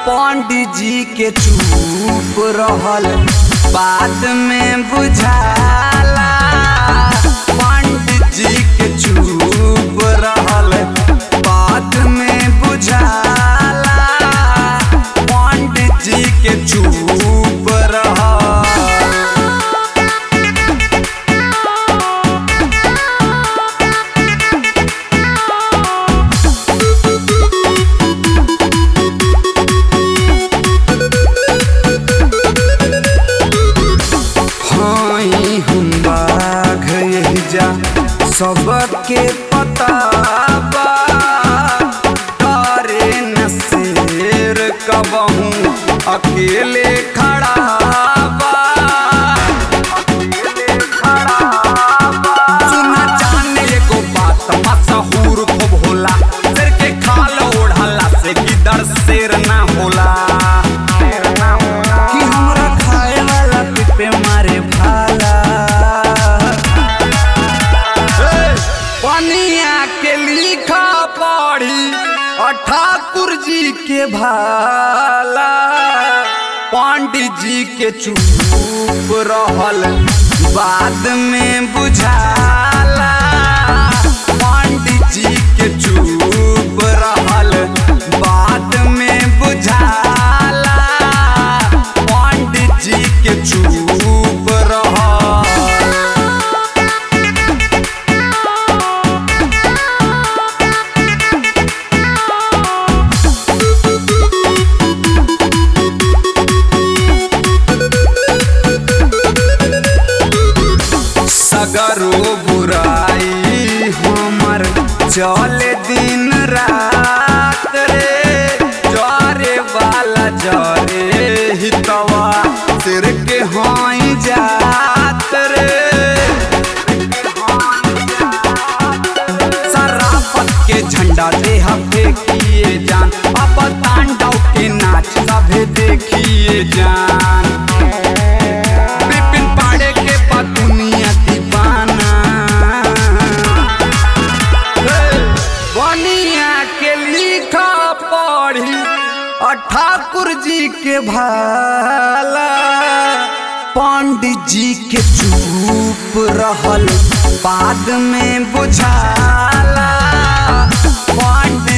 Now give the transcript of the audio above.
पंडित जी के चुप रहल बाद में बुझाला पंडित जी के चुप रहल बाद में बुझाला पंडित जी के चुप रहल हाई हम बाघ यही जा सबके पता बा करे न शेर कबहू अकेले खड़ा बा अकेले खड़ा बा सुना जाने एगो बात मशहूर खूब होला शेर के खाल ओढ़ला से गिदड़ शेर ना होला शेर ना होला कि हमरा खाए वाला पे मारे भाला पनिया के लिखा पढ़ी और ठाकुर जी के भाला पंडित जी के चुप रहल बाद में बुझाला पंडित जी के चुप रहल बाद में बुझाला पंडित जी के चुप रहल सगरो बुराई हमर चले दिन रात रे जरे वाला जरे हितवा सिर के हाई जात रे सराफत के झंडा देह फेंकिए जान अब तांडव के नाच सभे देखिए जान विपिन पाड़े के बाद दुनिया दीवाना हे, बनिया के लिखा पढ़ी और ठाकुर जी के भाला पंडित जी के चुप रहल बाद में बुझाला पंडित